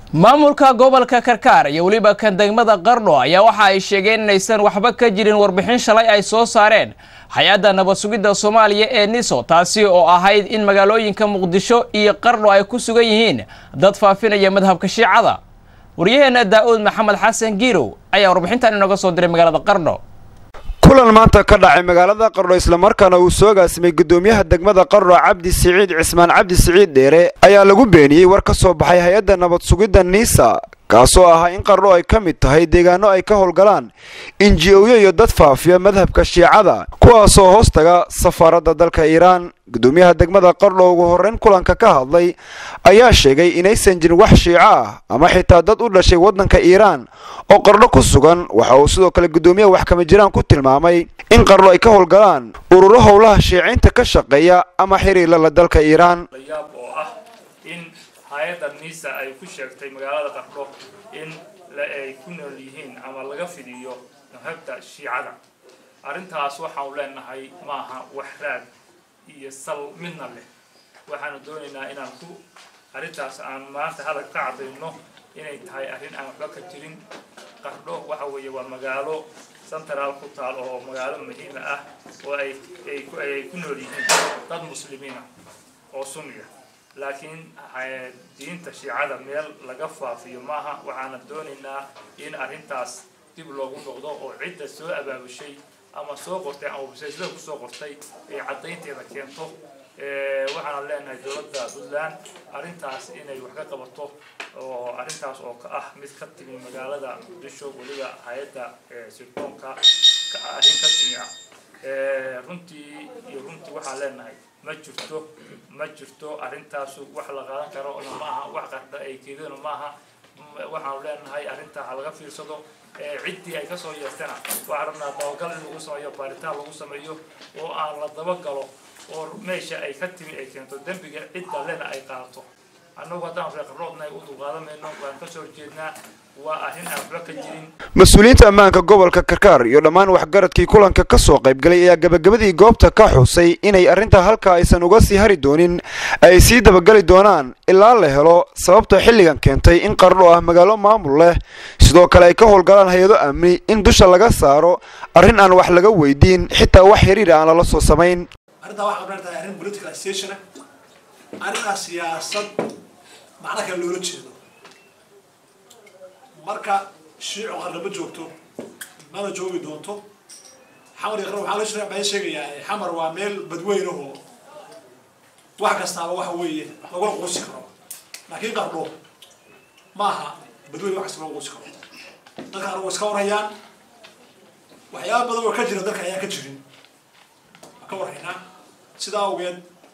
maamulka gobolka karkaar iyo weliba kan degmada qardho ayaa waxa ay sheegeen inaysan waxba ka jirin warbixin shalay ay soo saareen hay-adda nabad sugidda soomaaliya ee niso taasi oo ahayd in magaalooyinka muqdisho iyo qardho ay ku sugan yihiin dad faafinaya madhabka shiicada waryaheena daa-uud maxamed xasan giirow ayaa warbixintan inooga soo diray magaalada qardho kulan maanta ka dhacay magaalada qardho islamarkaana uu soo gaasimay gudoomiyaha degmada qardho cabdi siciid cismaan cabdi siciid dheere ayaa lagu beeniyey war ka soo baxay hay-adda nabad sugidda niisa kaasoo ahaa in qardho ay ka mid tahay deegaano ay ka howlgalaan inji-oyo iyo dad faafiya madhabka shiicada kuwaasoo hoos taga safaaradda dalka iiraan gudoomiyaha degmada qardho ugu horreyn kulanka ka hadlay ayaa sheegay inaysan jirin wax shiico ah ama xitaa dad u dhashay waddanka iiraan oo qardho ku sugan waxa uu sidoo kale gudoomiyaha wax kama jiraan ku tilmaamay in qardho ay ka howlgalaan ururo howlaha shiiciinta ka shaqeeya ama xiriirla la dalka iiraan layaab oo ah in hay-adda niisa ay ku sheegtay magaalada qardho in ay ku nool yihiin ama laga fidiyo nabhabta shiicada arrintaas waxaanu leenahay maaha wax raad iyo sal midna leh waxaanu doonaynaa inaan ku arrintaas aan maanta hadal ka cadayno inay tahay arrin aan waxba ka jirin qardho waxa weeye waa magaalo central ku taal oo magaalo muhiima ah oo ay ay ku nool yihiin dad muslimiina oo sunniya laakiin diinta shiicada meel laga faafiyo maaha waxaana doonaynaa in arrintaas dib loogu noqdo oo cidda soo abaabushay ama soo qortay ama websaytada kusoo qortay ay caddaynteeda keento waxaana leenahay dowladda puntland arrintaas inay wax ka qabato oo arrintaas oo ka ah mid ka timi magaalada muqdisho weliba hay-adda sirdoonka arrin ka timi ah runtii iyo runtii waxaan leenahay ma jirto ma jirto arrintaasu wax la qaadan karo ma aha wax qardha ay keedana maaha waxaanu leenahay arrintaa ha laga fiirsado ciddii ay kasoo yeertana waxaan rabnaa dabagal in lagu sameeyo baaritaan lagu sameeyo oo aan la dabagalo oo meesha ay ka timi ay keento dembiga cidda lena ay qaadato annagu haddaan reeqaroodnahay u dulqaadamayno waan kasoo horjeednaa waa arrin aan waxba ka jirin mas-uuliyiinta ammaanka gobolka karkaar iyo dhammaan waxgaradkii kulanka ka soo qaybgalay ayaa gabagabadii goobta ka xusay inay arrintaa halkaa aysan uga sii hari doonin ay sii dabagali doonaan ilaa la helo sababta xilligan keentay in qardho ah magaalo maamul leh sidoo kale ay ka howlgalaan hay-ado amni in dusha laga saaro arrin aan wax laga weydiin xitaa wax xiriir aan lala soo samayn arrintaa waxay qabnaan tahay arrin political station ah arrintaa siyaasad macno kale loola jeedo marka shiico qarna ma joogto mana joogi doonto xamar iyo qarna waxaa la baa sheegayaa xamar waa meel badweyn ahoo wax kastaaba waxa weeye lagula quusi karo laakiin qardho ma aha badweyn wax kasta lagu quusi karo dadka qarna way iska warhayaan waxyaaba badan oo ka jira dalka ayaan ka jirin ka warhaynaa sidaa awgeed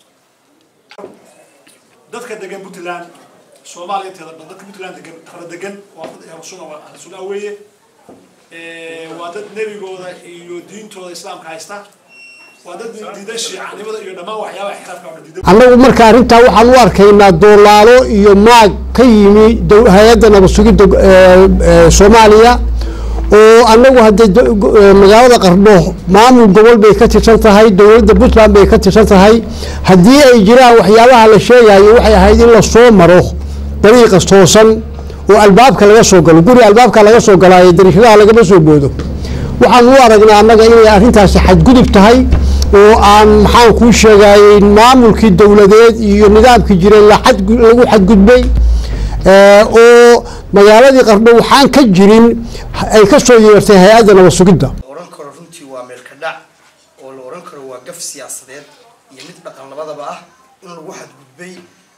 dadka degan puntland soomaaliya inteeda dhan dadka puntland degan qara degan waa dad ahlusuna ahlusuna weeye waa dad nebigooda iyo diintooda islaamka haysta waa dad diidan shiicanimada iyo dhammaan waxyaabaha xilaafka oo diidan annagu marka arrintaa waxaan u arkaynaa doolaalo iyo maag ka yimi hay-adda nabad sugidda soomaaliya oo annagu haddee magaalada qardho maamul gobol bay ka tirsan tahay dowladda puntland bay ka tirsan tahay haddii ay jiraan waxyaabaha la sheegayo waxay ahayd in lasoo maro dariiqa toosan oo albaabka laga soo galo guri albaabka laga soo galaayo dariishadaha lagama soo boodo waxaan u aragnaa annaga inay arrintaasi xadgudub tahay oo aan maxaan kuu sheegayey maamulkii dowladeed iyo nidaamkii jiray lagu xadgudbay oo magaaladii qardho waxaan ka jirin ay ka soo yeertay hay-adda nabad sugidda oran karo runtii waa meel ka dhac oo la oran karo waa gaf siyaasadeed iyo mid dhaqan labadaba ah in lagu xadgudbay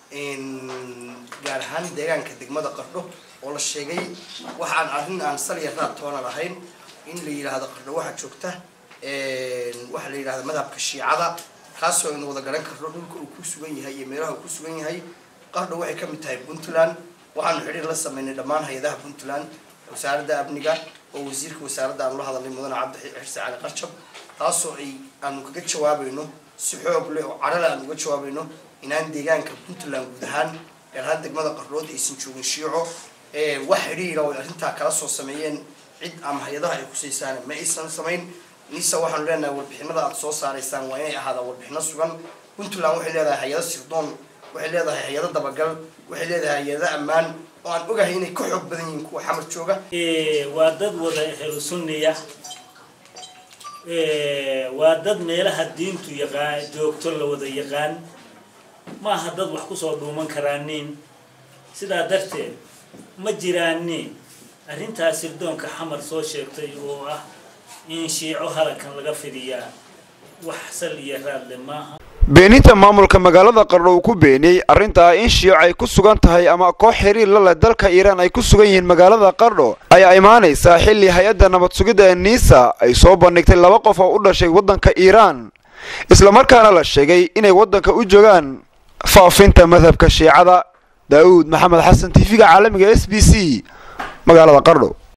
gaar ahaan deegaanka degmada qardho oo la sheegay waxaan arrin aan salya raad toona lahayn in la yidhaahdo qardho waxaa joogta waxaa la yidhahda madhabka shiicada kaasoo aynu wada garan karno dhulka uu ku sugan yahay iyo meelaha uu ku sugan yahay qardho waxay ka mid tahay puntland waxaanu xidhiir la sameynay dhammaan hay-adaha puntland wasaaradda amniga oo wasiirka wasaaradda aanu la hadalnay mudane cabdi xirse cali qarjab taasoo ay aanu kaga jawaabayno si xoog leh oo cadhale aanu uga jawaabayno inaan deegaanka puntland guud ahaan gaar ahaan degmada qardhood aysan joogin shiico wax xidhiira oo ay arrintaa kala soo sameeyeen cid ama hay-adaha ay kusaysaan ma aysan samayn nisa waxaanu leenahay warbixinada aad soo saaraysaan waa inay ahaadaan warbixino sugan puntland waxay leedahay hay-ado sirdoon waxay leedahay hay-ado dabagal waxay leedahay hay-ado ammaan oo aan ogahay inay ka xoog badan yihiin kuwa xamar jooga waa dad wada helo sunniya waa dad meelaha diintu yaqaan joogto la wada yaqaan ma aha dad wax kusoo dhuuman karaanin sidaa darteed ma jiraanin arrintaas sirdoonka xamar soo sheegtay oo ah in shiico halakan laga fidiyaa wax sal iyo raadle maaha beeninta maamulka magaalada qardho uu ku beeniyey arrintaa in shiico ay ku sugan tahay ama koox xiriir la leh dalka iiraan ay ku sugan yihiin magaalada qardho ayaa imaanaysaa xilli hay-adda nabad sugidda ee niisa ay soo bandhigtay laba qof oo u dhashay waddanka iiraan islamarkaana la sheegay inay waddanka u joogaan faafinta madhabka shiicada daa'uud maxamed xasan tv-ga caalamiga s b c magaalada qardho